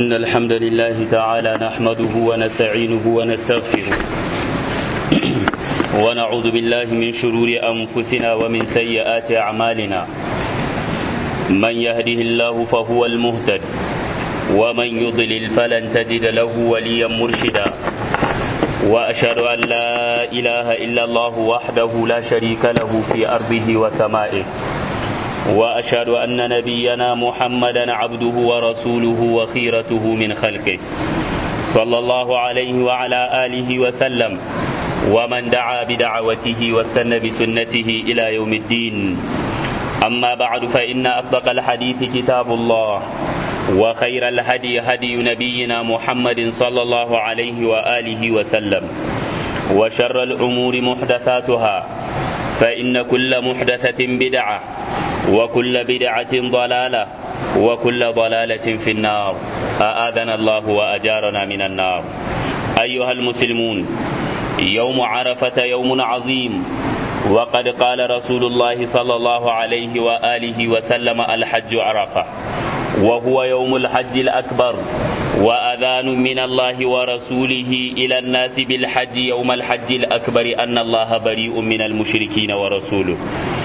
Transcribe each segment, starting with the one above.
إن الحمد لله تعالى نحمده ونستعينه ونستغفره ونعوذ بالله من شرور أنفسنا ومن سيئات أعمالنا من يهده الله فهو المهتد ومن يضلل فلن تجد له وليا مرشدا وأشهد أن لا إله إلا الله وحده لا شريك له في أرضه وسمائه وأشهد أن نبينا محمدا عبده ورسوله وخيرته من خلقه صلى الله عليه وعلى آله وسلم ومن دعا بدعوته واستنى بسنته إلى يوم الدين أما بعد فإن أصدق الحديث كتاب الله وخير الهدي هدي نبينا محمد صلى الله عليه وآله وسلم وشر الأمور محدثاتها فإن كل محدثة بدعة وكل بدعة ضلالة وكل ضلالة في النار أآذنا الله وأجارنا من النار أيها المسلمون يوم عرفة يوم عظيم وقد قال رسول الله صلى الله عليه وآله وسلم الحج عرفة وهو يوم الحج الأكبر وأذان من الله ورسوله إلى الناس بالحج يوم الحج الأكبر أن الله بريء من المشركين ورسوله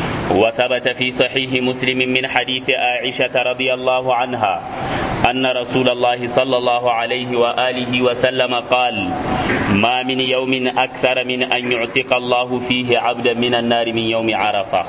وثبت في صحيح مسلم من حديث عائشة رضي الله عنها أن رسول الله صلى الله عليه وآله وسلم قال ما من يوم أكثر من أن يعتق الله فيه عبدا من النار من يوم عرفة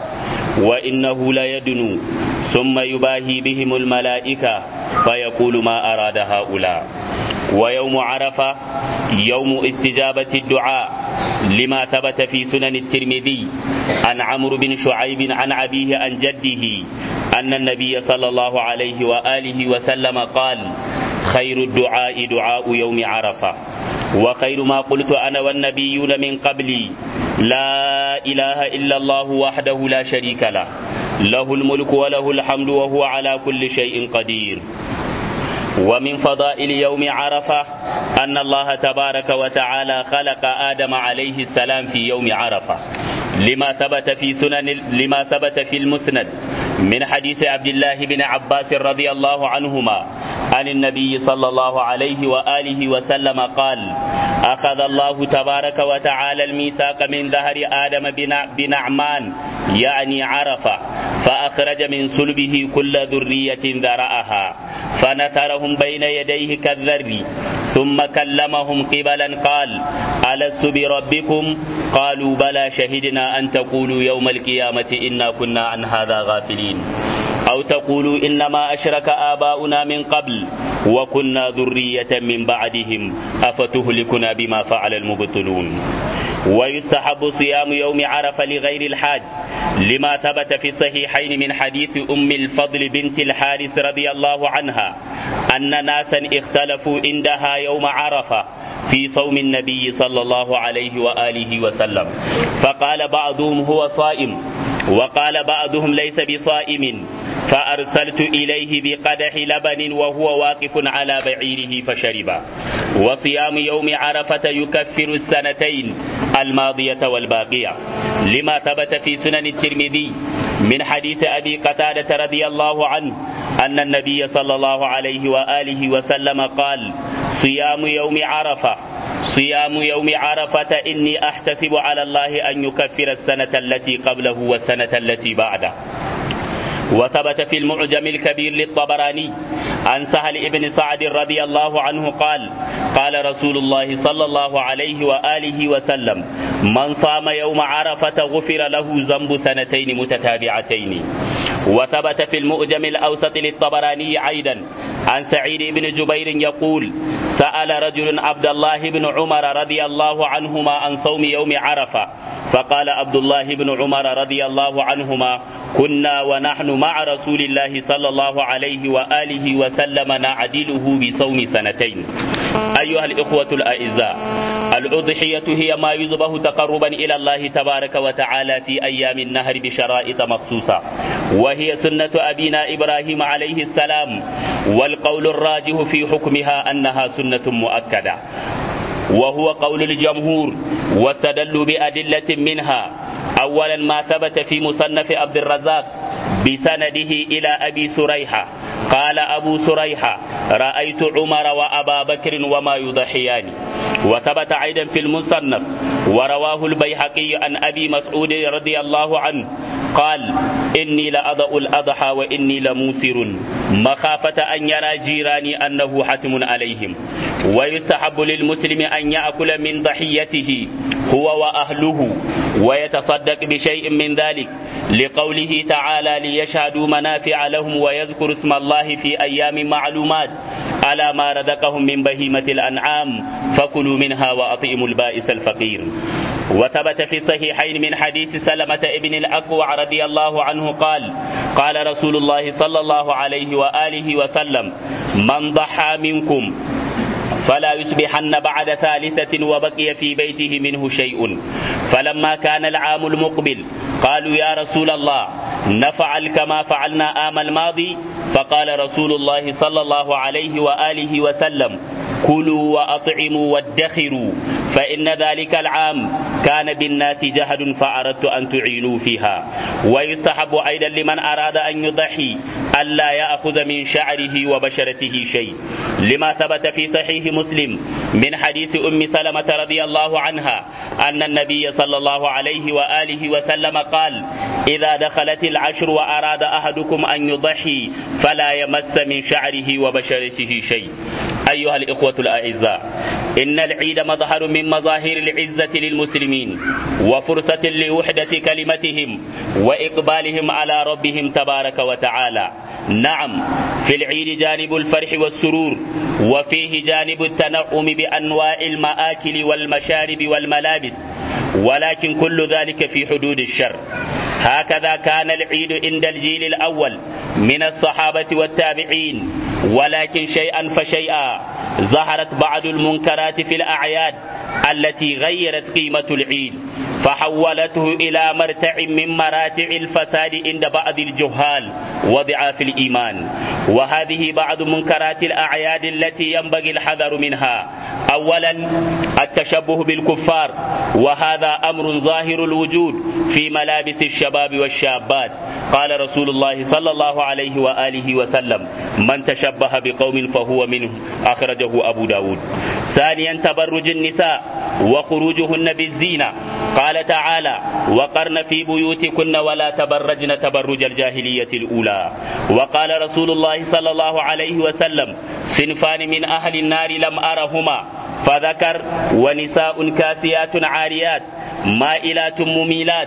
وإنه ليدنو ثم يباهي بهم الملائكة فيقول ما أراد هؤلاء ويوم عرفة يوم استجابة الدعاء لما ثبت في سنن الترمذي عن عمرو بن شعيب عن أبيه عن جده أن النبي صلى الله عليه وآله وسلم قال خير الدعاء دعاء يوم عرفة وخير ما قلت أنا والنبيون من قبلي لا إله إلا الله وحده لا شريك له له الملك وله الحمد وهو على كل شيء قدير ومن فضائل يوم عرفة أن الله تبارك وتعالى خلق آدم عليه السلام في يوم عرفة لما ثبت في سنن لما ثبت في المسند من حديث عبد الله بن عباس رضي الله عنهما عن النبي صلى الله عليه وآله وسلم قال أخذ الله تبارك وتعالى الميثاق من ظهر آدم بنعمان يعني عرفة فأخرج من صلبه كل ذرية ذرأها فنثرهم بين يديه كالذر ثم كلمهم قبلا قال ألست بربكم قالوا بلى شهدنا أن تقولوا يوم القيامة إنا كنا عن هذا غافلين أو تقولوا إنما أشرك آباؤنا من قبل وكنا ذرية من بعدهم أفتهلكنا بما فعل المبطلون ويستحب صيام يوم عرفة لغير الحاج لما ثبت في الصحيحين من حديث أم الفضل بنت الحارث رضي الله عنها أن ناسا اختلفوا عندها يوم عرفة في صوم النبي صلى الله عليه وآله وسلم فقال بعضهم هو صائم وقال بعضهم ليس بصائم فأرسلت إليه بقدح لبن وهو واقف على بعيره فشرب وصيام يوم عرفة يكفر السنتين الماضية والباقية لما ثبت في سنن الترمذي من حديث أبي قتادة رضي الله عنه أن النبي صلى الله عليه وآله وسلم قال صيام يوم عرفة صيام يوم عرفة إني أحتسب على الله أن يكفر السنة التي قبله والسنة التي بعده وثبت في المعجم الكبير للطبراني عن سهل بن سعد رضي الله عنه قال قال رسول الله صلى الله عليه وآله وسلم من صام يوم عرفة غفر له ذنب سنتين متتابعتين وثبت في المؤجم الأوسط للطبراني أيضا عن سعيد بن جبير يقول سأل رجل عبد الله بن عمر رضي الله عنهما عن صوم يوم عرفة فقال عبد الله بن عمر رضي الله عنهما كنا ونحن مع رسول الله صلى الله عليه وآله وسلم نعدله بصوم سنتين أيها الإخوة الأعزاء الأضحية هي ما يذبح تقربا إلى الله تبارك وتعالى في أيام النهر بشرائط مخصوصة وهي سنة أبينا إبراهيم عليه السلام والقول الراجح في حكمها أنها سنة مؤكدة وهو قول الجمهور واستدلوا بأدلة منها أولا ما ثبت في مصنف عبد الرزاق بسنده إلى أبي سريحة قال أبو سريحة رأيت عمر وأبا بكر وما يضحيان وثبت أيضا في المصنف ورواه البيهقي عن أبي مسعود رضي الله عنه قال إني لأضع الأضحى وإني لموسر مخافة أن يرى جيراني أنه حتم عليهم ويستحب للمسلم أن يأكل من ضحيته هو وأهله ويتصدق بشيء من ذلك لقوله تعالى ليشهدوا منافع لهم ويذكر اسم الله في أيام معلومات على ما رزقهم من بهيمة الأنعام فكلوا منها وأطعموا البائس الفقير وثبت في الصحيحين من حديث سلمة ابن الأكوع رضي الله عنه قال قال رسول الله صلى الله عليه وآله وسلم من ضحى منكم فلا يصبحن بعد ثالثة وبقي في بيته منه شيء فلما كان العام المقبل قالوا يا رسول الله نفعل كما فعلنا آم الماضي فقال رسول الله صلى الله عليه وآله وسلم كلوا وأطعموا وادخروا فإن ذلك العام كان بالناس جهد فأردت أن تعينوا فيها ويستحب أيضا لمن أراد أن يضحي ألا يأخذ من شعره وبشرته شيء لما ثبت في صحيح مسلم من حديث أم سلمة رضي الله عنها أن النبي صلى الله عليه وآله وسلم قال إذا دخلت العشر وأراد أحدكم أن يضحي فلا يمس من شعره وبشرته شيء أيها الإخوة الأعزاء إن العيد مظهر من مظاهر العزة للمسلمين وفرصة لوحدة كلمتهم وإقبالهم على ربهم تبارك وتعالى نعم في العيد جانب الفرح والسرور وفيه جانب التنعم بأنواع المآكل والمشارب والملابس ولكن كل ذلك في حدود الشر هكذا كان العيد عند الجيل الأول من الصحابة والتابعين ولكن شيئا فشيئا ظهرت بعض المنكرات في الأعياد التي غيرت قيمة العيد فحولته إلى مرتع من مراتع الفساد عند بعض الجهال وضعاف الإيمان وهذه بعض منكرات الأعياد التي ينبغي الحذر منها أولا التشبه بالكفار وهذا أمر ظاهر الوجود في ملابس الشباب والشابات قال رسول الله صلى الله عليه وآله وسلم من تشبه بقوم فهو منه أخرجه أبو داود ثانيا تبرج النساء وخروجهن بالزينة قال تعالى وقرن في بيوتكن ولا تبرجن تبرج الجاهلية الأولى وقال رسول الله صلى الله عليه وسلم صنفان من أهل النار لم أرهما فذكر ونساء كاسيات عاريات مائلات مميلات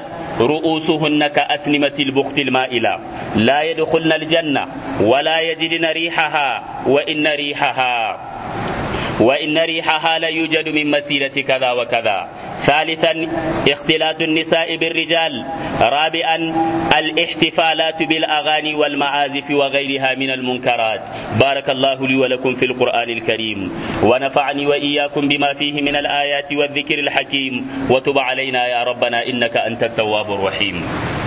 رؤوسهن كأسنمة البخت المائلة لا يدخلن الجنة ولا يجدن ريحها وإن ريحها وإن ريحها لا يوجد من مسيرة كذا وكذا ثالثا اختلاط النساء بالرجال رابعا الاحتفالات بالأغاني والمعازف وغيرها من المنكرات بارك الله لي ولكم في القرآن الكريم ونفعني وإياكم بما فيه من الآيات والذكر الحكيم وتب علينا يا ربنا إنك أنت التواب الرحيم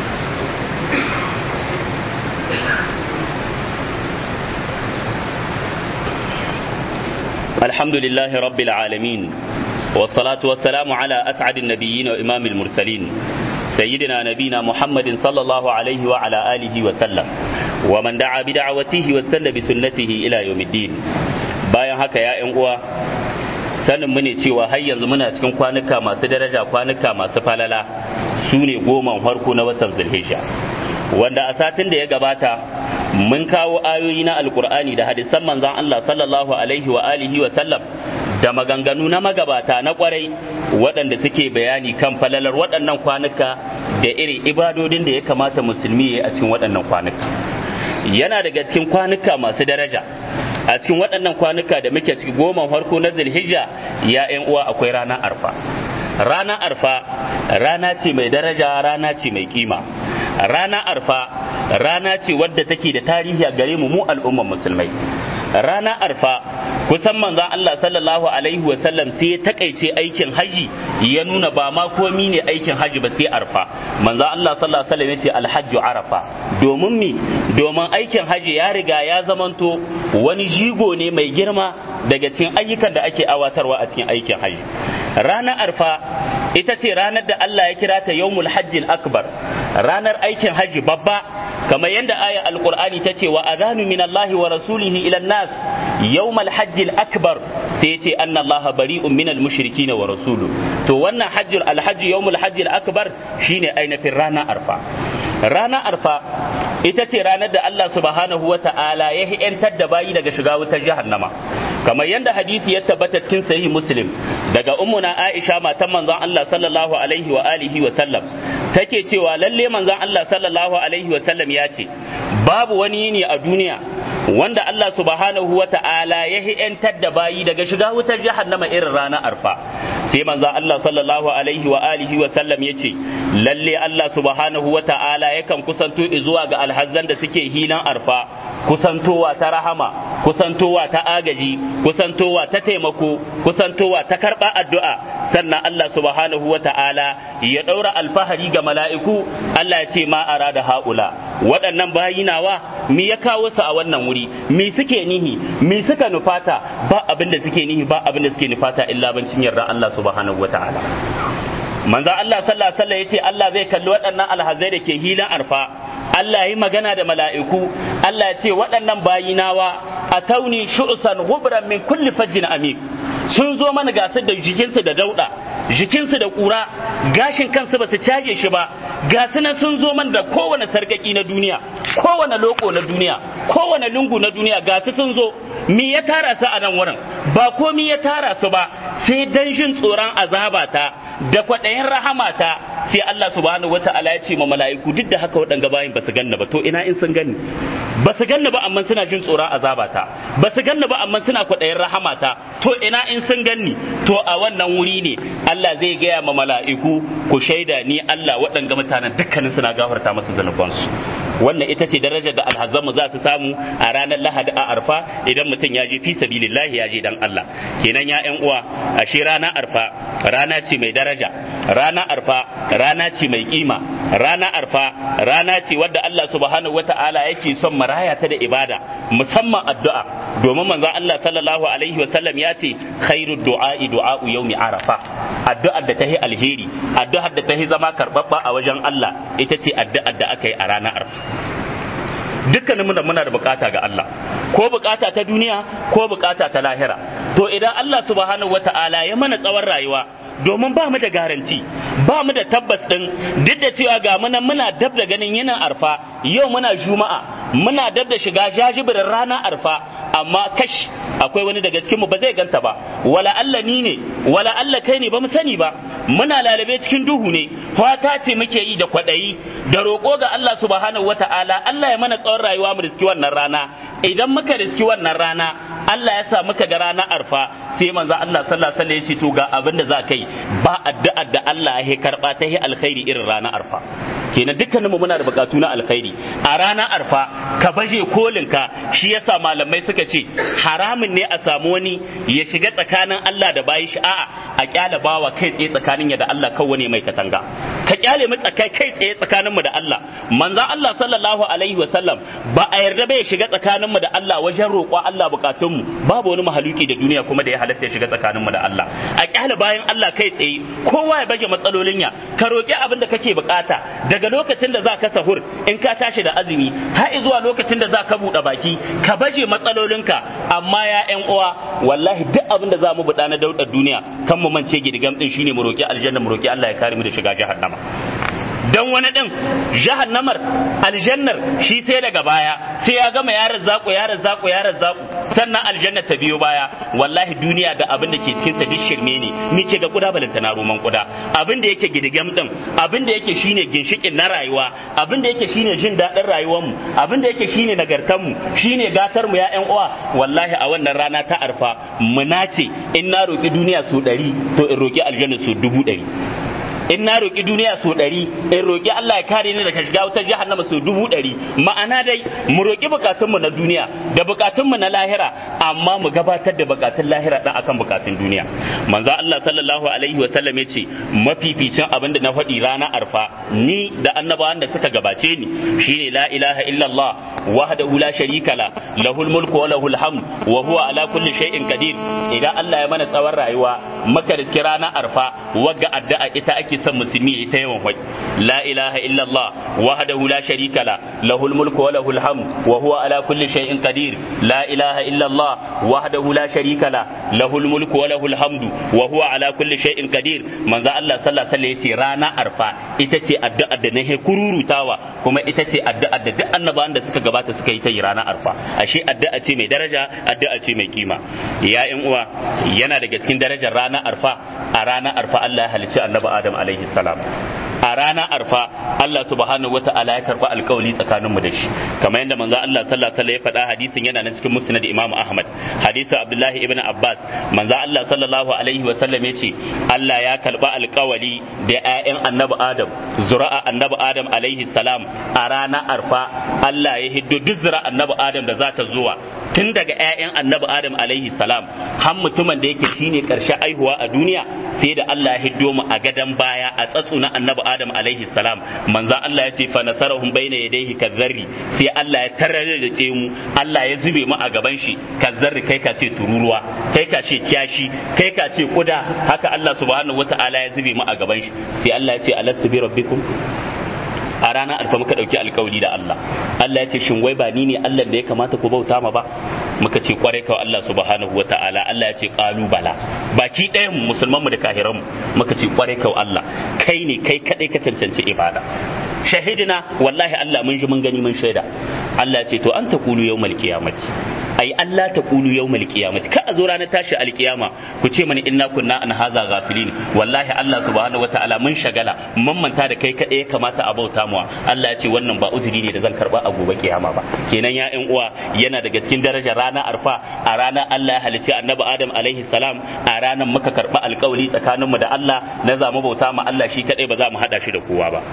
الحمد لله رب العالمين والصلاة والسلام على أسعد النبيين وإمام المرسلين سيدنا نبينا محمد صلى الله عليه وعلى آله وسلم ومن دعا بدعوته واستنى بسنته إلى يوم الدين bayan haka ya ‘yan uwa sanin mu ne cewa har yanzu muna cikin kwanuka masu daraja kwanuka masu falala su ne goman farko na watan zulhijja wanda a satin da ya gabata mun kawo ayoyi na alkur'ani da hadisan manzon Allah sallallahu alaihi wa alihi wa sallam da maganganu na magabata na kwarai waɗanda suke bayani kan falalar waɗannan kwanuka da irin ibadodin da ya kamata musulmi ya yi a cikin waɗannan kwanuka yana daga cikin kwanuka masu daraja a cikin waɗannan kwanuka da muke ciki goma farko na zulhijja ya ƴan uwa akwai ranar arfa ranar arfa rana ce mai daraja rana ce mai kima rana arfa rana ce wadda take da tarihi a gare mu mu al'umman musulmai rana arfa kusan manzon Allah sallallahu alaihi wa sallam sai ya takaice aikin haji ya nuna ba ma komi ne aikin haji ba sai arfa manzon Allah sallallahu alaihi wa sallam ya ce alhajju arafa domin mi domin aikin haji ya riga ya zamanto wani jigo ne mai girma daga cikin ayyukan da ake awatarwa a cikin aikin haji ranar arfa ita ce ranar da Allah ya kira ta yawmul hajjil akbar ranar aikin haji babba kamar yadda aya alqur'ani ta ce wa adhanu min Allah wa rasulihi ila nas yawm al-hajj al-akbar sai ya ce anna Allah bari'un min al-mushrikin wa rasuluhu to wannan hajjul al-hajj yawm al-hajj al-akbar shine ainihin rana arfa rana arfa ita ce ranar da Allah subhanahu wa ta'ala ya hi'yantar da bayi daga shiga wutar jahannama kamar yadda hadisi ya tabbata cikin sahih muslim daga ummuna aisha matan manzon Allah sallallahu alaihi wa alihi wa sallam take cewa lalle manzon Allah sallallahu alaihi wa sallam ya ce babu wani yini a duniya wanda Allah subhanahu wa ta'ala ya hi'yantar da bayi daga shiga wutar jahannama irin ranar arfa sai manzon Allah sallallahu alaihi wa alihi wa sallam ya ce lalle Allah subhanahu wa ta'ala yakan kusanto zuwa ga alhazzan da suke hilan arfa kusantowa ta rahama kusantowa ta agaji kusantowa ta taimako kusantowa ta karɓa addu'a sannan Allah subhanahu wa ta'ala ya ɗaura alfahari ga mala'iku Allah ya ce ma da haula waɗannan bayinawa mi ya kawo su a wannan wuri mi suke nihi mi suka nufata ba abin da suke nihi ba abin da suke nufata illa bancin yarda Allah subhanahu wa ta'ala manzo Allah sallallahu alaihi wasallam yace Allah zai kalli waɗannan alhazai da ke hilan arfa Allah yi magana da mala'iku Allah ya ce waɗannan bayinawa a tauni shu'san gubran min kulli fajjin amik sun zo mana gasar da jikinsu da dauda jikinsu da ƙura gashin kansu ba su caje shi ba ga nan sun zo man da kowane sarkaki na duniya kowane loko na duniya kowane lungu na duniya ga su sun zo me ya tara su a nan wurin ba komi ya tara su ba sai dan jin tsoron azabata da kwaɗayin rahamata sai Allah subhanahu wata'ala ya ce ma mala'iku duk da haka waɗanga bayin ba su ganna ba to ina in sun gani ba su ganna ba amma suna jin tsoron azabata ba su ganna ba amma suna kwaɗayin rahamata to ina in sun ganni to a wannan wuri ne Allah zai gaya ma mala'iku ku shaida ni Allah waɗanga mutanen dukkanin suna gafarta masu zanubansu wannan ita ce darajar da alhazanmu za su samu a ranar lahadi a arfa idan mutum ya je fi sabilillahi ya je dan Allah kenan ya ƴan uwa ashe rana arfa rana ce mai daraja rana arfa rana ce mai kima rana arfa rana ce wadda Allah subhanahu wata'ala yake son maraya ta da ibada musamman addu'a domin manzon Allah sallallahu alaihi wa sallam ya ce khairu du'a'i du'a'u yawmi arafa addu'ar da ta yi alheri addu'ar da ta yi zama karbabba a wajen Allah ita ce addu'ar da aka yi a ranar arfa dukkaninmu da muna da bukata ga Allah ko bukata ta duniya ko bukata ta lahira to idan Allah subhanahu wata'ala ya mana tsawon rayuwa domin ba mu da garanti ba mu da tabbas din duk da cewa ga muna muna dab da ganin yana arfa yau muna juma'a muna dab da shiga jajibirin rana arfa amma kash akwai wani daga cikin mu ba zai ganta ba wala Allah ni ne wala Allah kai ne ba mu sani ba muna lalabe cikin duhu ne fata ce muke yi da kwadayi da roƙo ga Allah subhanahu wata'ala Allah ya mana tsawon rayuwa mu riski wannan rana idan muka riski wannan rana Allah ya sa muka ga rana arfa sai manzo Allah sallallahu alaihi wasallam ya ce to ga abin da za kai ba addu'ar da Allah ya karba ta yi alkhairi irin rana arfa kenan dukkanin mu muna da bukatu na alkhairi a rana arfa ka baje kolin ka shi yasa malamai suka ce haramun ne a samu wani ya shiga tsakanin Allah da bayi shi a'a a kyale bawa kai tsaye tsakanin ya da Allah kawai mai katanga ka kyale mu tsakai kai tsaye tsakanin mu da Allah manzo Allah sallallahu alaihi wa sallam ba a yarda bai shiga tsakanin mu da Allah wajen roƙo Allah bukatun mu babu wani mahaluki da duniya kuma da ya halatta ya shiga tsakanin mu da Allah a kyale bayan Allah kai tsaye kowa ya baje matsalolin ya ka roƙi abin da kake bukata daga lokacin da za ka sahur in ka tashi da azumi har zuwa lokacin da za ka buɗe baki ka baje matsalolinka amma ya ƴan uwa wallahi duk abin da za mu buɗa na daudar duniya kan mu mance gidigam din shine mu roƙi aljanna mu roƙi Allah ya kare mu da shiga jahannama dan wani din jahannamar aljannar shi sai daga baya sai ya gama yaran zaku yaran zaku yaran zaku sannan aljanna ta biyo baya wallahi duniya da abin da ke cikin sa duk shirme ne muke ga kuda balanta na roman kuda abin da yake gidigam din abin da yake shine ginshikin na rayuwa abin da yake shine jin daɗin rayuwar mu abin da yake shine nagartar mu shine gatar mu ya ƴan uwa wallahi a wannan rana ta arfa mu nace in na roki duniya su ɗari to in roki aljanna su dubu ɗari in na roƙi duniya so ɗari in roƙi Allah ya kare ni daga shiga wutar jahannama so dubu ɗari ma'ana dai mu roƙi bukatunmu na duniya da bukatunmu na lahira amma mu gabatar da bukatun lahira ɗan akan bukatun duniya manzo Allah sallallahu alaihi wa sallam yace mafificin abin da na faɗi rana arfa ni da annabawan da suka gabace ni shine la ilaha illallah wahdahu la sharika la lahul mulku wa lahul hamd wa huwa ala kulli shay'in qadir idan Allah ya mana tsawon rayuwa maka riski rana arfa wagga addu'a ita ake ake son musulmi ya ta yawan hwai la ilaha illallah wahdahu la sharika la lahul mulku wa lahul hamd wa huwa ala kulli shay'in qadir la ilaha illallah wahdahu la sharika la lahul mulku wa lahul hamdu wa huwa ala kulli shay'in qadir manzo Allah sallallahu alaihi wasallam yace rana arfa ita ce addu'ar da nahe kururutawa kuma ita ce addu'ar da duk annabawan da suka gabata suka yi ta yi rana arfa ashe addu'a ce mai daraja addu'a ce mai kima ya ƴan uwa yana daga cikin darajar rana arfa a rana arfa Allah ya halicci annabi Adam alaihi salam a rana arfa Allah subhanahu wa ta'ala ya karba alkawali tsakanin mu da shi kamar yadda manzo Allah sallallahu alaihi wasallam ya faɗa hadisin yana nan cikin musnad Imam Ahmad hadisin Abdullahi ibn Abbas manzo Allah sallallahu alaihi wasallam ya ce Allah ya karba alkawali da ƴaƴan annabi Adam zura'a annabi Adam alaihi salam a rana arfa Allah ya hiddo duk zura annabi Adam da za ta zuwa tun daga ƴaƴan annabi Adam alaihi salam har mutumin da yake shine karshe aihuwa a duniya sai da Allah ya hiddo mu a gadan baya a tsatsu na annabi Adam alaihi salam manzo Allah ya ce fa nasarahum baina yadayhi kazzarri sai Allah ya tararrace mu Allah ya zube mu a gaban shi kazzarri kai ka ce tururuwa kai ka ce kiyashi kai ka ce kuda haka Allah subhanahu wataala ya zube mu a gaban shi sai Allah ya ce alastu bi rabbikum a ranar alfa muka ɗauki alkawari da Allah Allah ya ce shin wai ba ni ne Allah da ya kamata ku bauta ma ba muka ce kwarai kawai Allah subhanahu wata'ala Allah ya ce qalu bala baki ɗayan musulman mu da kahiran mu muka ce kwarai kawai Allah kai ne kai kadai ka cancanci ibada shahidina wallahi Allah mun ji mun gani mun shaida Allah ya ce to an taqulu yawmal qiyamati ai Allah ta kulu yawmal qiyamati ka a zo ranar tashi alkiyama ku ce mani inna kunna an haza ghafilin wallahi Allah subhanahu wataala mun shagala mun manta da kai kadai ya kamata a bauta mu Allah ya ce wannan ba uzuri ne da zan karba a gobe kiyama ba kenan ya ƴan uwa yana daga cikin darajar rana arfa a ranar Allah ya halicci annabi Adam alaihi salam a ranar muka karba alkawari tsakaninmu da Allah na za mu bauta ma Allah shi kadai ba za mu hada shi da kowa ba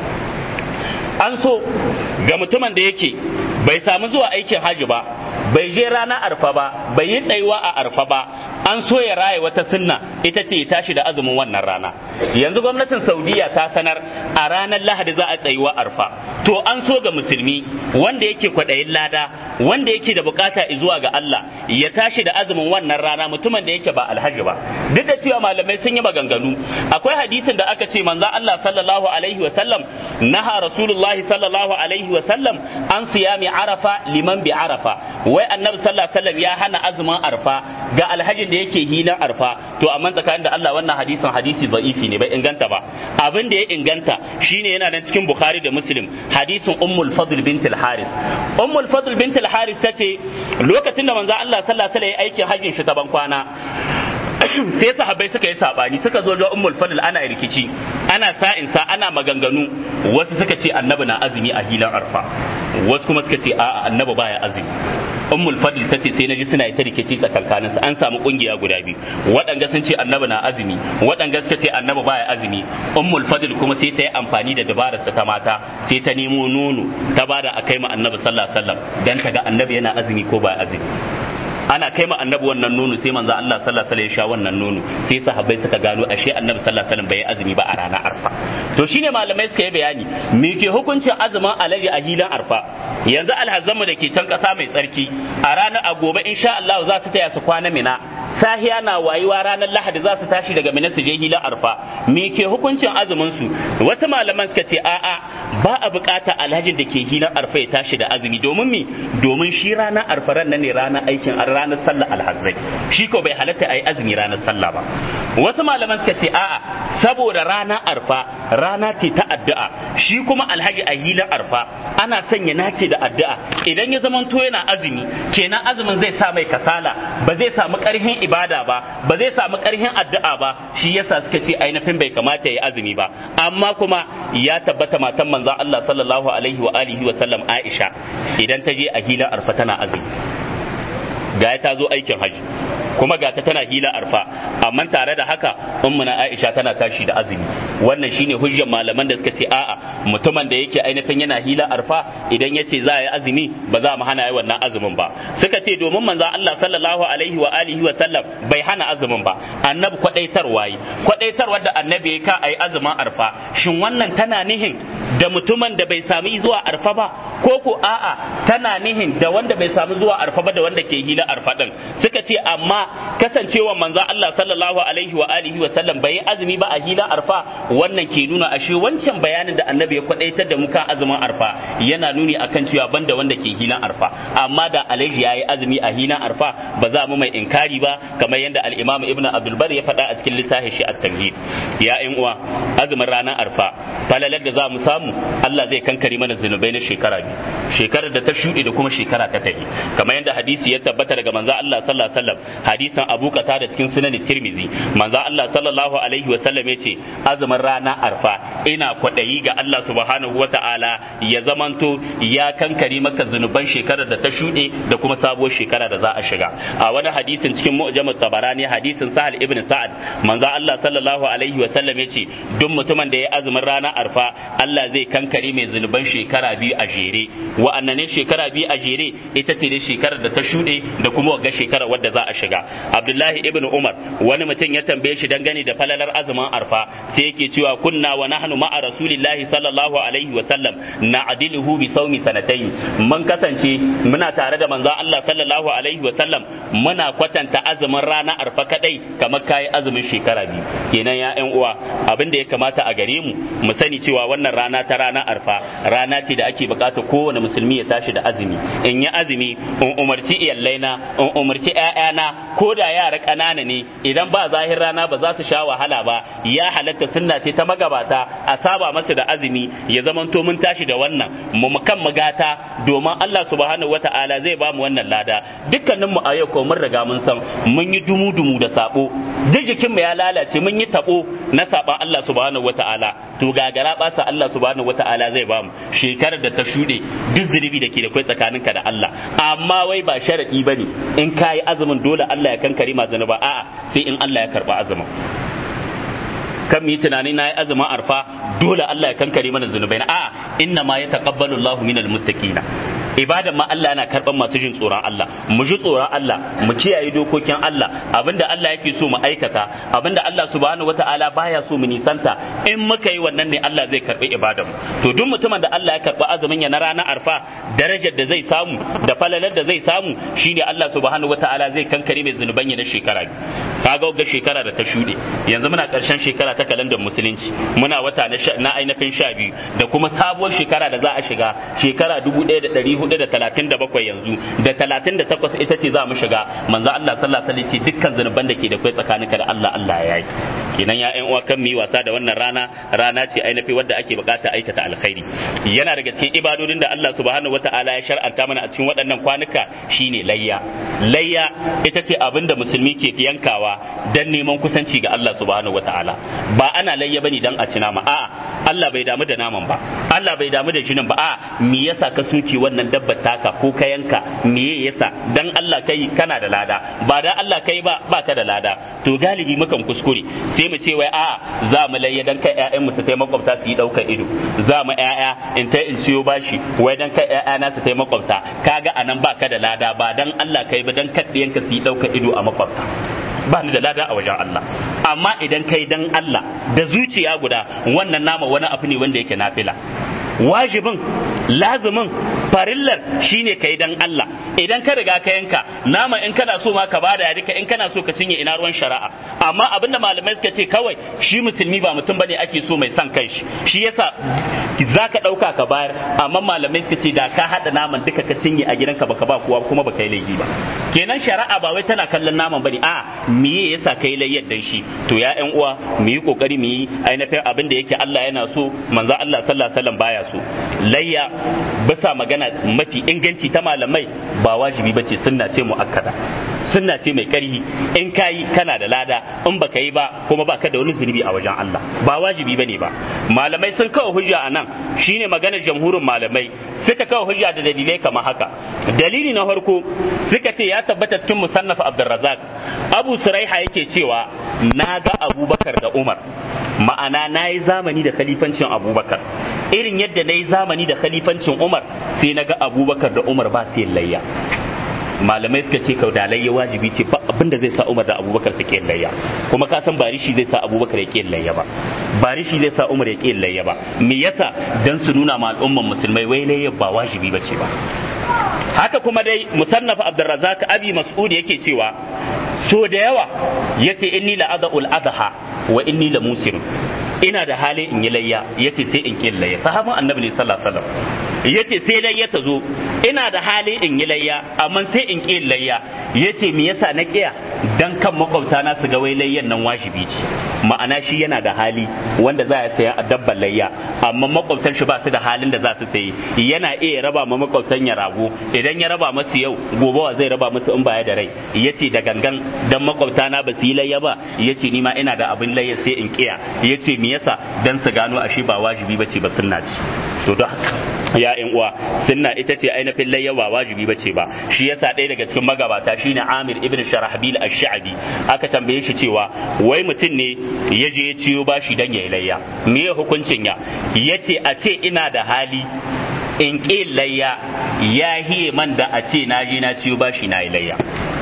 an so ga mutumin da yake bai samu zuwa aikin haji ba bai je rana arfa ba bai yi tsayuwa a arfa ba an so ya raye wata sunna ita ce ya tashi da azumin wannan rana yanzu gwamnatin saudiya ta sanar a ranar lahadi za a tsayuwa arfa to an so ga musulmi wanda yake kwaɗayin lada wanda yake da bukata zuwa ga Allah ya tashi da azumin wannan rana mutumin da yake ba alhaji ba duk da cewa malamai sun yi maganganu akwai hadisin da aka ce manzo Allah sallallahu alaihi wa sallam naha rasulullahi sallallahu alaihi wa sallam an siyami arafa liman bi arafa wai annabi sallallahu alaihi wa sallam ya hana azumin arfa ga alhajin da yake hilan arfa to amma tsakanin da Allah wannan hadisin hadisi da'ifi ne bai inganta ba abin da ya inganta shine yana nan cikin bukhari da muslim hadisin ummul fadl bint al haris ummul fadl bint al haris tace lokacin da manzo Allah sallallahu alaihi wa sallam ya aikin hajjin shi ta ban kwana sai sahabbai suka yi sabani suka zo ga ummul fadl ana rikici ana sa'insa ana maganganu wasu suka ce annabi na azumi a hilan arfa wasu kuma suka ce a'a annabi baya azumi ummul fadl tace sai naji suna yi ta rikici tsakankaninsu an samu kungiya guda biyu waɗanga sun ce annabi na azumi waɗanga suka ce annabi baya azumi ummul fadl kuma sai ta yi amfani da dabararsa ta mata sai ta nemo nono ta bada a kai ma annabi sallallahu alaihi wasallam dan ta ga annabi yana azumi ko baya azumi ana kai ma annabi wannan nono sai manzo Allah sallallahu alaihi wasallam ya sha wannan nono sai sahabbai suka gano ashe annabi sallallahu alaihi wasallam bai azumi ba a ranar arfa to shine malamai suka yi bayani me ke hukuncin azumin alaji a hilan arfa yanzu alhazzamu da ke can kasa mai tsarki a ranar a gobe insha Allah za su taya su kwana mina sahiya na wayuwa ranar lahadi za su tashi daga mina su je hilan arfa me ke hukuncin azumin su wasu malaman suka ce a'a ba a bukata alhajin da ke hilan arfa ya tashi da azumi domin mi domin shi ranar arfa ran nan ne ranar aikin ranar sallah alhazrai shi ko bai halatta a yi azumi ranar sallah ba wasu malaman suka ce a'a saboda ranar arfa rana ce ta addu'a shi kuma alhaji a hilin arfa ana sanya nace da addu'a idan ya zamanto yana azumi kenan azumin zai sa mai kasala ba zai samu karhin ibada ba ba zai samu karhin addu'a ba shi yasa suka ce ainihin bai kamata ya yi azumi ba amma kuma ya tabbata matan manzon Allah sallallahu alaihi wa alihi wa sallam Aisha idan ta je a hilin arfa tana azumi ga ta zo aikin haji kuma ga ta tana hila arfa amma tare da haka ummuna Aisha tana tashi da azumi wannan shine hujjar malaman da suka ce a'a mutumin da yake ainihin yana hila arfa idan yace za a yi azumi ba za mu hana yi wannan azumin ba suka ce domin manzo Allah sallallahu alaihi wa alihi wa sallam bai hana azumin ba annabi kwadaitarwa yi kwadaitarwa da annabi ya ka ayi azumin arfa shin wannan tana nihin da mutumin da bai sami zuwa arfa ba ko ko a'a tana nihin da wanda bai samu zuwa arfa ba da wanda ke hila arfa din suka ce amma kasancewa manzon Allah sallallahu alaihi wa alihi wa sallam bai azumi ba a hila arfa wannan ke nuna ashe wancan bayanin da annabi ya kwadaitar da mu kan azumin arfa yana nuni akan cewa banda wanda ke hilan arfa amma da alaihi yayi azumi a hilan arfa ba za mu mai inkari ba kamar yadda al-imam ibnu abdul bar ya faɗa a cikin littafin shi at-tamhid ya ƴan uwa azumin ranar arfa falalar da za mu samu Allah zai kankare mana zunubai na shekara biyu shekarar da ta shuɗe da kuma shekara ta tafi kamar yadda hadisi ya tabbata daga manzo Allah sallallahu alaihi wasallam hadisin Abu da cikin sunan Tirmizi manzo Allah sallallahu alaihi wasallam yace azumin ranar arfa ina kwaɗayi ga Allah subhanahu wata'ala ya zamanto ya kankare maka zunuban shekarar da ta shuɗe da kuma sabuwar shekara da za a shiga a wani hadisin cikin mu'jamut tabarani hadisin Sahal ibn Sa'ad manzo Allah sallallahu alaihi wasallam yace duk mutumin da ya azumin ranar arfa Allah zai kankare mai zunuban shekara biyu a jere wa'annan ne shekara biyu a jere ita ce dai shekarar da ta shuɗe da kuma wagga shekarar wadda za a shiga Abdullahi ibn Umar wani mutum ya tambaye shi dangane da falalar azumin arfa sai yake cewa kunna wa nahnu ma'a rasulillahi sallallahu alaihi wa sallam na'diluhu bi sawmi sanatayn mun kasance muna tare da manzon Allah sallallahu alaihi wa sallam muna kwatanta azumin rana arfa kadai kamar kai azumin shekara biyu kenan ya ƴan uwa abin da ya kamata a gare mu mu sani cewa wannan rana ta rana arfa rana ce da ake bukata kowane musulmi ya tashi da azumi in yi azumi in umarci iyallaina in umarci ƴaƴana ko da yara ƙanana ne idan ba zahir rana ba za su sha wahala ba ya halatta sunna ce ta magabata a saba masa da azumi ya zamanto mun tashi da wannan mu kan magata domin Allah subhanahu wata'ala zai ba mu wannan lada dukkanin mu a yau ko mun riga mun san mun yi dumu dumu da sabo duk jikin mu ya lalace mun yi tabo na saban Allah subhanahu wata'ala to gagara basa Allah subhanahu wata'ala zai ba mu shekarar da ta shuɗe duk zunubi da ke da kai tsakaninka da Allah amma wai ba sharadi bane in kayi azumin dole Allah ya kankare ma zanuba a'a sai in Allah ya karba azumin kan mu yi tunani na yi azumin arfa dole Allah ya kankare mana zunubai na a'a inna ma ya taqabbalu Allahu minal muttaqina ibadan ma Allah yana karban masu jin tsoron Allah mu ji tsoron Allah mu kiyaye dokokin Allah abinda Allah yake so mu aikata abinda Allah subhanahu wataala baya so mu nisanta in muka yi wannan ne Allah zai karbi ibadan mu to duk mutumin da Allah ya karbi azumin ya na ranar arfa darajar da zai samu da falalar da zai samu shine Allah subhanahu wataala zai kankare mai zunuban ya na shekara kaga ga shekara da ta shuɗe yanzu muna ƙarshen shekara ta kalandar musulunci muna wata na ainihin sha biyu da kuma sabuwar shekara da za a shiga shekara dubu ɗaya da ɗari hudu da talatin da bakwai yanzu da talatin da takwas ita ce za mu shiga manzo Allah sallallahu alaihi wasallam ce dukkan zunuban da ke da kai tsakaninka da Allah Allah ya yi kenan ya ƴan uwa kan mu yi wasa da wannan rana rana ce ainihin wadda ake bukata aikata alkhairi yana daga cikin ibadodin da Allah subhanahu wataala ya shar'anta mana a cikin waɗannan kwanuka shine layya layya ita ce abin da musulmi ke yankawa dan neman kusanci ga Allah subhanahu wataala ba ana layya bane dan a ci nama a'a Allah bai damu da naman ba Allah bai damu da jinin ba a me yasa ka soke wannan dabbar taka ko ka yanka me yasa dan Allah kai kana da lada ba dan Allah kai ba ba ka da lada to galibi mukan kuskure sai mu ce wai a za mu layya dan kai ƴaƴan mu su tai makwabta su yi daukar ido za mu ƴaƴa in ta in ciyo bashi wai dan kai ƴaƴa na su tai makwabta kaga anan ba ka da lada ba dan Allah kai ba dan kaddiyanka su yi daukar ido a makwabta ba ni da lada a wajen Allah amma idan kai dan Allah da zuciya guda wannan nama wani abu ne wanda yake nafila wajibin lazumin farillar shine kai dan Allah idan ka riga ka yanka nama in kana so ma ka bada ya duka in kana so ka cinye ina ruwan shari'a amma abinda malamai suka ce kawai shi musulmi ba mutum bane ake so mai son kai shi shi yasa za ka ɗauka ka bayar amma malamai suka ce da ka haɗa naman duka ka cinye a gidanka baka ba kowa kuma baka yi laifi ba kenan shari'a ba wai tana kallon naman bane a me yasa kai layyar dan shi to ya ƴan uwa mu yi kokari mu yi ainihin abin da yake Allah yana so manzo Allah sallallahu alaihi wasallam baya so layya bisa magana mafi inganci ta malamai ba wajibi bace sunna ce muakkada sunna ce mai ƙarhi in kayi kana da lada in baka yi ba kuma baka da wani zunubi a wajen Allah ba wajibi bane ba malamai sun kawo hujja a nan shine maganar jamhurin malamai suka kawo hujja da dalilai kamar haka dalili na farko suka ce ya tabbata cikin musannaf Abdurrazzaq Abu Suraiha yake cewa na ga Abubakar da Umar ma'ana na yi zamani da khalifancin Abubakar irin yadda na yi zamani da khalifancin Umar sai na ga Abubakar da Umar ba su layya malamai suka ce da layya wajibi ce ba abin da zai sa Umar da Abubakar su kiyin layya kuma ka san bari shi zai sa Abubakar ya kiyin layya ba bari shi zai sa Umar ya kiyin layya ba me yasa dan su nuna ma al'umman musulmai wai layya ba wajibi bace ba haka kuma dai musannaf Abdurrazzaq Abi Mas'ud yake cewa so da yawa yace inni la adul adha wa inni la musir ina da hali in yi layya yace sai in kin layya sahabban annabi ne sallallahu alaihi wasallam yace sai layya ta zo ina da hali in yi layya amma sai in kin layya yace me yasa na kiya dan kan makwabta na su ga wai layyan nan wajibi ce ma'ana shi yana da hali wanda za ya saya a dabban layya amma makwabtan shi ba su da halin da za su sayi yana iya raba ma makwabtan ya rago idan ya raba masu yau gobe wa zai raba musu in baya da rai yace da gangan dan makwabta na ba su yi layya ba yace ni ma ina da abin layya sai in kiya yace me yasa dan su gano ashe ba wajibi bace ba sunna ce to don haka ya ƴan uwa sunna ita ce ainihin layya ba wajibi bace ba shi yasa ɗaya daga cikin magabata shine Amir ibn Sharahbil ash-Sha'bi aka tambaye shi cewa wai mutum ne ya je ya ciyo bashi dan yayi layya me ya hukuncin ya yace a ce ina da hali in ƙi layya ya hiye man da a ce na je na ciyo bashi na yi layya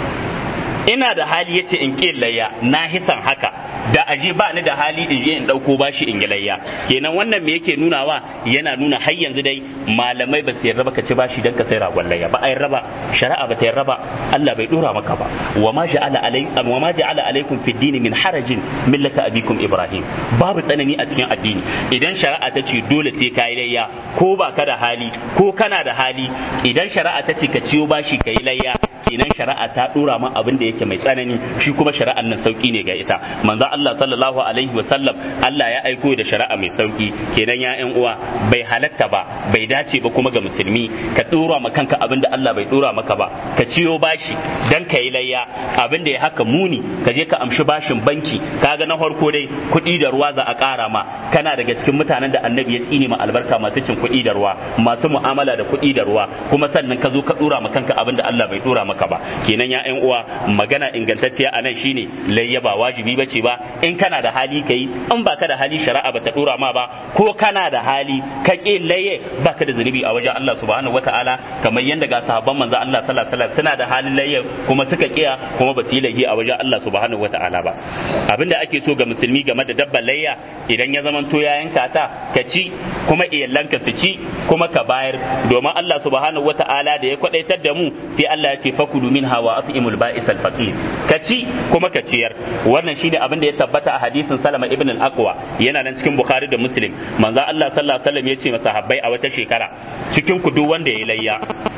ina da hali yace in ƙi layya na hisan haka da aje ba ni da hali in je in dauko bashi in yi layya kenan wannan me yake nunawa yana nuna har yanzu dai malamai ba su yarda ba ka ci bashi dan ka sai ragon layya ba ai raba shari'a ba ta yarda ba Allah bai dora maka ba wa ma ja'ala alaikum wa ma ja'ala alaikum fi dini min harajin millata abikum ibrahim babu tsanani a cikin addini idan shari'a ta ce dole sai ka yi layya ko ba ka da hali ko kana da hali idan shari'a ta ce ka ciyo bashi ka yi layya kenan shari'a ta dora ma abin da yake mai tsanani shi kuma shari'an nan sauki ne ga ita manzo Allah sallallahu alaihi wa sallam Allah ya aiko da shari'a mai sauki kenan ya ƴan uwa bai halatta ba bai dace ba kuma ga musulmi ka dora ma kanka abin da Allah bai dora maka ba ka ciyo bashi dan ka yi layya abin da ya haka muni ka je ka amshi bashin banki kaga na farko dai kuɗi da ruwa za a ƙara ma kana daga cikin mutanen da annabi ya tsine ma albarka masu cin kuɗi da ruwa masu mu'amala da kuɗi da ruwa kuma sannan ka zo ka dora ma kanka abin da Allah bai dora maka ba kenan ya ƴan uwa magana ingantacciya a nan shine layya ba wajibi bace ba in kana da hali kai in baka da hali shari'a bata dora ma ba ko kana da hali ka ƙi layye baka da zunubi a wajen Allah subhanahu wataala kamar yadda ga sahabban manzo Allah sallallahu alaihi wasallam suna da halin layye kuma suka kiya kuma ba su yi laifi a wajen Allah subhanahu wataala ba abinda ake so ga musulmi game da dabbar layya idan ya zamanto ya yanka ta ka ci kuma iyalanka su ci kuma ka bayar domin Allah subhanahu wataala da ya kwadaitar da mu sai Allah ya ce fakulu minha wa at'imul ba'is al faqir ka ci kuma ka ciyar wannan shine abin da ya tabbata a hadisin Salama ibn al-Aqwa yana nan cikin Bukhari da Muslim manzo Allah sallallahu alaihi wasallam ya ce masahabbai a wata shekara cikin ku duk wanda ya layya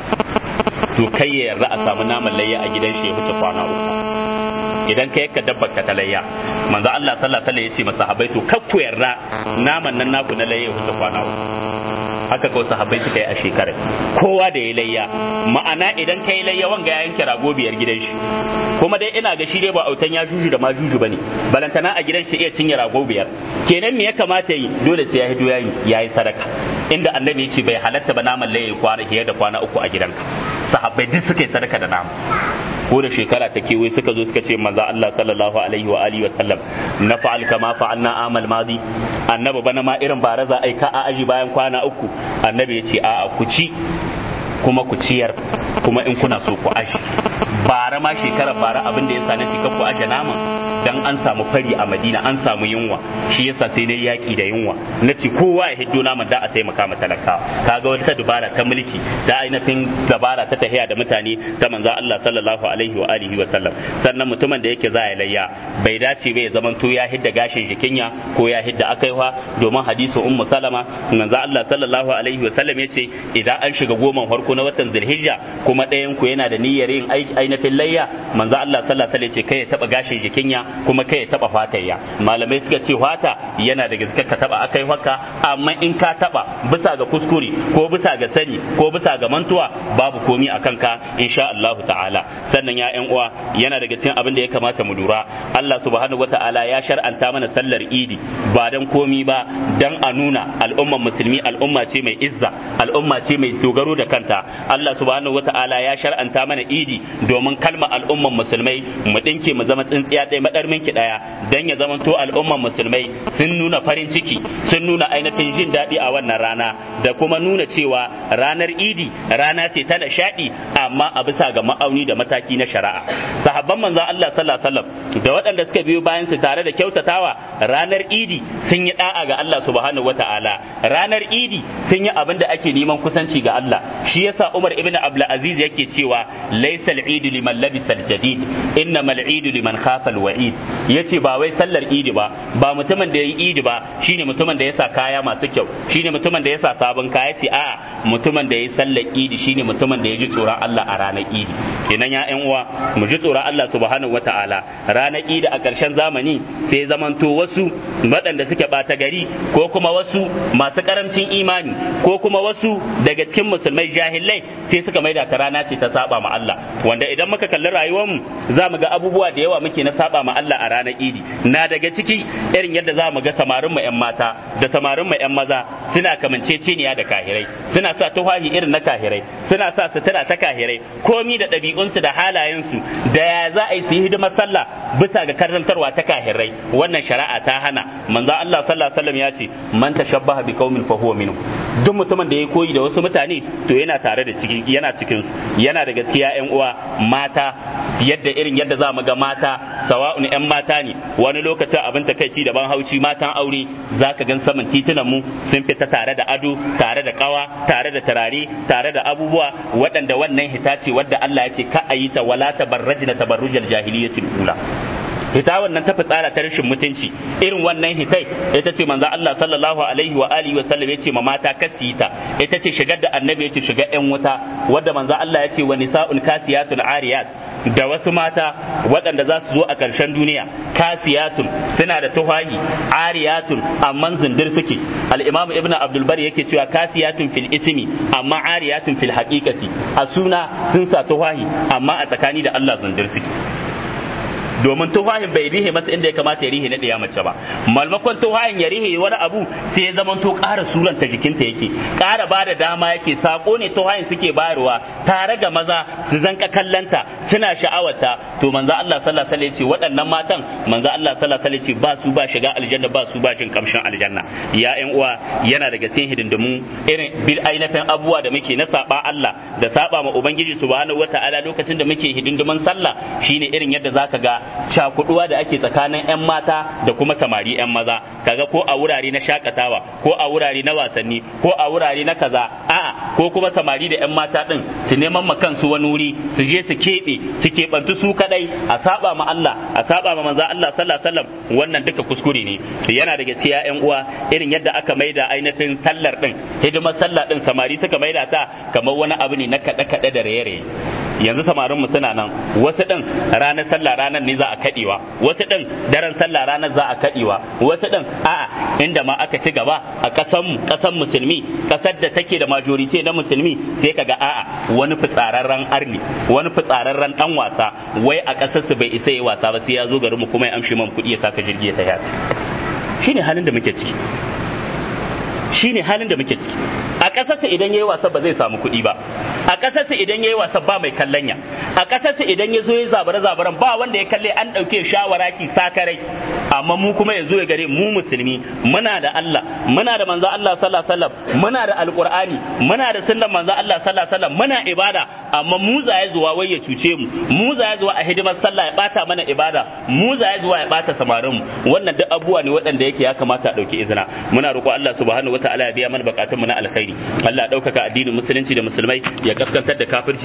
to kai ya yarda a samu naman layya a gidan shi ya wuce kwana uku idan ka yakka dabbar ka ta layya manzo Allah sallallahu alaihi wasallam ya ce masahabbai to kar ku yarda naman nan naku na layya ya wuce kwana uku haka kawai sahabbai suka yi a shekarar kowa da ya layya ma'ana idan ka yi layya wanga ya yanke rago biyar gidan shi kuma dai ina ga shi dai ba autan ya juju da ma juju bane balantana a gidan shi iya cinye rago biyar kenan me ya kamata yi dole sai ya hido yayi yayi sadaka inda annabi ya ce bai halatta ba naman layya kwana fiye da kwana uku a gidanka sahabbai duk suka yi sadaka da nama ko da shekara ta kewaye suka zo suka ce manzo Allah sallallahu alaihi wa alihi wa sallam na fa'al kama fa'alna amal madi annabi bana ma irin baraza ai ka a aji bayan kwana uku annabi ya ce a'a ku ci kuma ku ciyar kuma in kuna so ku aji bara ma shekarar bara abin da ya sa na ci ku aje naman dan an samu fari a Madina an samu yunwa shi yasa sai dai yaki da yunwa na ce kowa ya hiddo naman da a taimaka ma talakawa kaga wata dubara ta mulki da ainihin dabara ta tahiya da mutane ta manzo Allah sallallahu alaihi wa alihi wa sallam sannan mutumin da yake za ya layya bai dace ba ya zaman to ya hidda gashin jikinya ko ya hidda akaiwa domin hadisi ummu salama manzo Allah sallallahu alaihi wa sallam yace idan an shiga goman farko na watan zulhijja kuma ɗayan ku yana da niyyar yin ainihin layya manzo Allah sallallahu alaihi wa sallam yace kai ya taba gashin jikinya kuma kai ya taba fatayya malamai suka ce fata yana da gaske ka taba akai haka amma in ka taba bisa ga kuskure ko bisa ga sani ko bisa ga mantuwa babu komi a kanka insha Allah ta'ala sannan ya ƴan uwa yana daga cikin abin da ya kamata mu lura Allah subhanahu wata'ala ya shar'anta mana sallar idi ba dan komi ba dan a nuna al'umman musulmi al'umma ce mai izza al'umma ce mai dogaro da kanta Allah subhanahu wata'ala ya shar'anta mana idi domin kan kalma al'umman musulmai mu dinke mu zama tsintsiya ɗaya madarmin ki ɗaya dan ya zama to al'umman musulmai sun nuna farin ciki sun nuna ainihin jin daɗi a wannan rana da kuma nuna cewa ranar idi rana ce ta nishaɗi amma a bisa ga ma'auni da mataki na shari'a sahabban manzon Allah sallallahu alaihi wasallam da waɗanda suka biyo bayan su tare da kyautatawa ranar idi sun yi da'a ga Allah subhanahu wata'ala ranar idi sun yi abin da ake neman kusanci ga Allah shi yasa Umar ibn Abdul Aziz yake cewa laysa al-eid liman labisa al-jadid innama al-eid liman khafa al-wa'id yace ba wai sallar idi ba ba mutumin da yayi idi ba shine mutumin da yasa kaya masu kyau shine mutumin da yasa sabon kaya ce a'a mutumin da yayi sallar idi shine mutumin da ya ji tsoron Allah a ranar idi kenan ya ƴan uwa mu ji tsoron Allah subhanahu wata'ala ranar idi a ƙarshen zamani sai zamanto wasu waɗanda suke ɓata gari ko kuma wasu masu ƙaramcin imani ko kuma wasu daga cikin musulmai jahilai sai suka maida ta rana ce ta saba ma Allah wanda idan muka kalli rayuwarmu za mu ga abubuwa da yawa muke na saba ma Allah a ranar idi na daga ciki irin yadda za mu ga samarin mu ƴan mata da samarin mu ƴan maza suna kamanceceniya da kahirai suna sa tuhahi irin na kahirai suna sa sutura ta kahirai komi da ɗabi'unsu da halayensu da ya za a yi su yi hidimar sallah bisa ga karantarwa ta kahirai wannan shari'a ta hana manzo Allah sallallahu alaihi wasallam ya ce man tashabbaha bi qaumin fa huwa minhu duk mutumin da ya koyi da wasu mutane to yana tare da cikin yana cikin su yana da gaskiya ƴan uwa mata yadda irin yadda za mu ga mata sawa'un ƴan mata ne wani lokacin abin takaici da ban hauci matan aure zaka gan saman titunan mu sun fita tare da ado tare da kawa tare da tarare tare da abubuwa waɗanda wannan hita ce wadda Allah ya ce ka ayi ta wala tabarrajna tabarrujal jahiliyyatil ula hita wannan ta fitsara ta rashin mutunci irin wannan hitai ita ce manzo Allah sallallahu alaihi wa alihi wa sallam yace ma mata kasita ita ce shigar da annabi yace shiga yan wuta wadda manzo Allah yace wa nisa'un kasiyatun ariyat da wasu mata waɗanda za su zo a ƙarshen duniya kasiyatun suna da tuhahi ariyatun amma zindir suke al-imam ibnu abdul bari yake cewa kasiyatun fil ismi amma ariyatun fil haqiqati a suna sun sa tuhahi amma a tsakani da Allah zindir suke domin tufahin bai rihe masa inda ya kamata ya rihe na ɗaya mace ba malmakon tufahin ya rihe wani abu sai ya zama to ƙara suranta jikinta yake ƙara ba da dama yake sako ne tufahin suke bayarwa tare ga maza su zanka kallanta suna sha'awarta to manzo Allah sallallahu alaihi wasallam ce waɗannan matan manzo Allah sallallahu alaihi wasallam ba su ba shiga aljanna ba su ba jin kamshin aljanna ya ƴan uwa yana daga cikin hidindimu irin bil ainihin abubuwa da muke na saba Allah da saba ma ubangiji subhanahu wataala lokacin da muke hidindimin sallah shine irin yadda zaka ga cakuduwa da ake tsakanin 'yan mata da kuma samari 'yan maza kaga ko a wurare na shakatawa ko a wurare na wasanni ko a wurare na kaza a'a ko kuma samari da 'yan mata din su neman ma kansu wani wuri su je su keɓe su keɓantu su kadai a saba ma Allah a saba ma manzo Allah sallallahu alaihi wasallam wannan duka kuskure ne yana daga cikin 'yan uwa irin yadda aka maida ainihin sallar din hidimar sallah din samari suka maida ta kamar wani abu ne na kaɗe kaɗe da raye-raye yanzu samarin mu suna nan wasu din ranar sallah ranar ne za a kadewa wasu din daren sallah ranar za a kadewa wasu din a'a inda ma aka ci gaba a kasan mu kasan musulmi kasar da take da majority na musulmi sai kaga a'a wani fitsararren arni wani fitsararren dan wasa wai a kasar su bai isa yi wasa ba sai ya zo garin mu kuma ya amshi man kuɗi ya saka jirgi ya tafi shine halin da muke ciki shine halin da muke ciki a ƙasarsa idan yayi wasa ba zai samu kuɗi ba a ƙasarsa idan yayi wasa ba mai kallanya a ƙasarsa idan ya zo ya zabare zabaran ba wanda ya kalle an ɗauke shawara ki sakarai amma mu kuma ya zo ya gare mu musulmi muna da Allah muna da manzo Allah sallallahu alaihi wasallam muna da alqur'ani muna da sunnan manzo Allah sallallahu alaihi wasallam muna ibada amma mu za ya zuwa wai ya cuce mu mu za ya zuwa a hidimar sallah ya bata mana ibada mu za ya zuwa ya bata samarin mu wannan duk abubuwa ne waɗanda yake ya kamata a ɗauki izina muna roƙo Allah subhanahu wataala ya biya mana bukatun mu na alkhairi Allah ya ɗaukaka addinin musulunci da musulmai ya kaskantar da kafirci